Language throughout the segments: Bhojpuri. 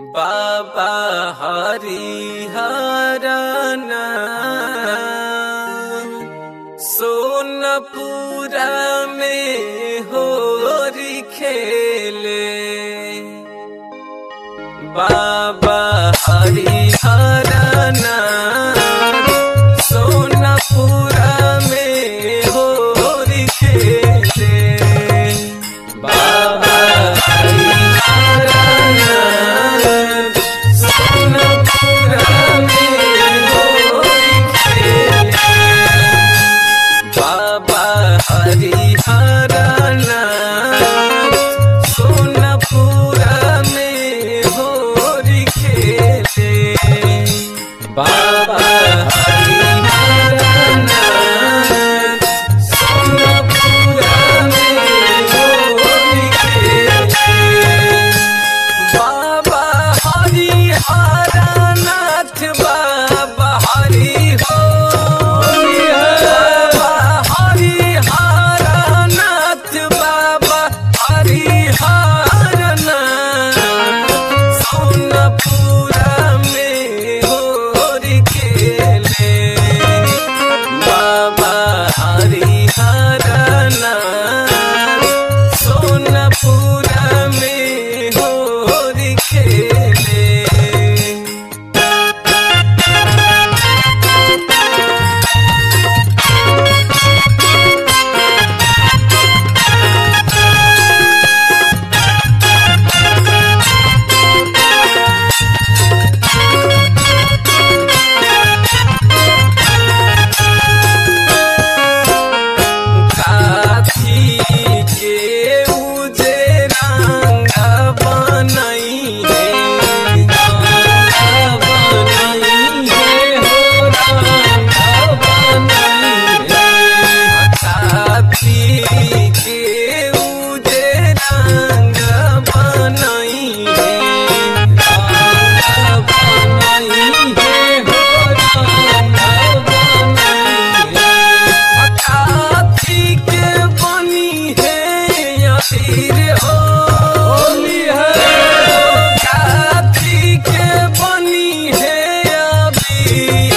बाबा हरिहरन सोनपुरा में होरी खेले बाबा हरिहरन सोनपुरा में होरी खेले बाबा हरिहरन सोनपुरा में होरी खेले बाबा हरिहरन सोनपुरा में होरी खेले बाबा हरिहरन सोनपुरा में होरी खेले बाबा हरिहरनाथ बाबा हरि हो बाबा हरिहरनाथ बाबा हरिहरनाथ सोनपुरा में होरी खेले बाबा हरिहरनाथ सोनपुरा में होरी खेले काठी के उजे रंग बनई है रंग बनई है हो रंग बनई है काठी के उजे रंग बनई है रंग बनई है हो रंग बनई है काठी के बनी है अतीर होली है काठी के बनी है अभी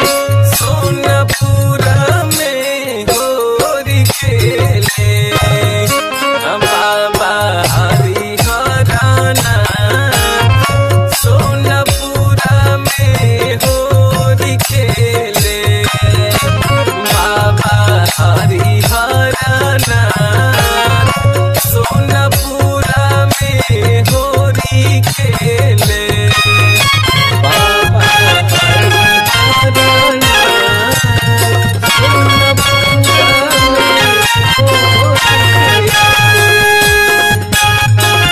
सोनपुरा में होरी खेले बाबा हरिहरना सोनपुरा में होरी खेले बाबा हरिहरना सोनपुरा में होरी खेले बाबा हरिहरना सोनपुरा में होरी खेले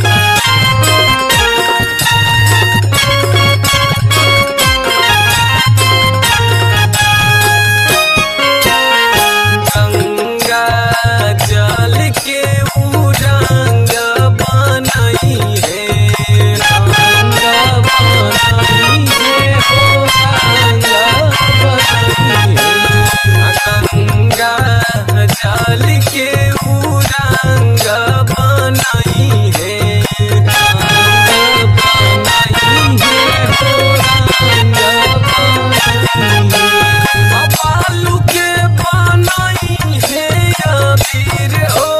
गंगा जल के उरंग बनई है रंग बनई है हो रंग बनई है गंगा जल के उरंग बनई है रंग बनई है हो रंग बनई है बालू के बनाई है अबीर ओ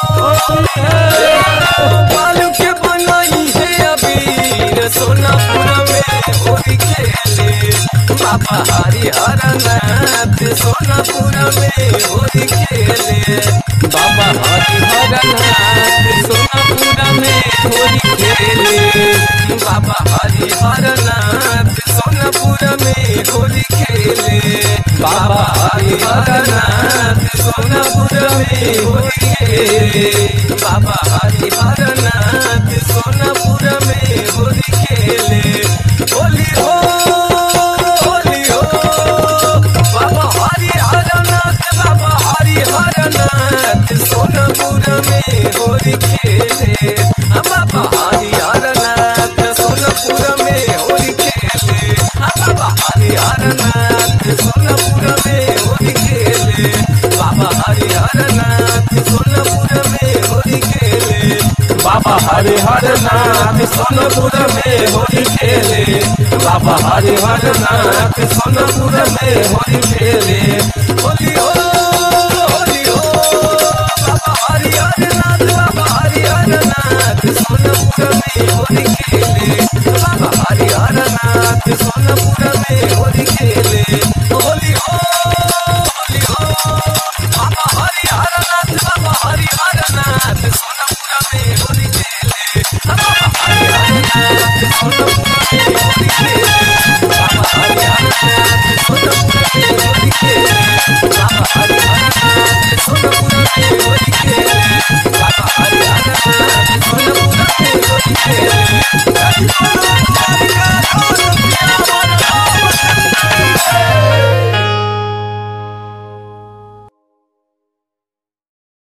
बालू के बनाई है अबीर सोनापुरा में होली खेले बाबा हरिहरनाथ सोनापुरा में होली खेले बाबा हरिहरनाथ सोनापुरा में होली खेले बाबा हरिहरनाथ सोनापुरा में होली खेले बाबा हरिहरनाथ सोनापुरा में होली खेले बाबा हरिहरनाथ सोनापुरा में होली खेले होली हो होली हो बाबा हरिहरनाथ बाबा हरिहरनाथ सोनापुरा में होली खेले बाबा हरिहरनाथ सोनापुरा में होली खेले बाबा हरिहरनाथ सोनापुरा में होली खेले बाबा हरिहरनाथ सोनापुरा में होली खेले बाबा हरे हर नाथ सोनापुर में होली खेले बाबा हरिहर नाथ सोनापुर में होली खेले होली हो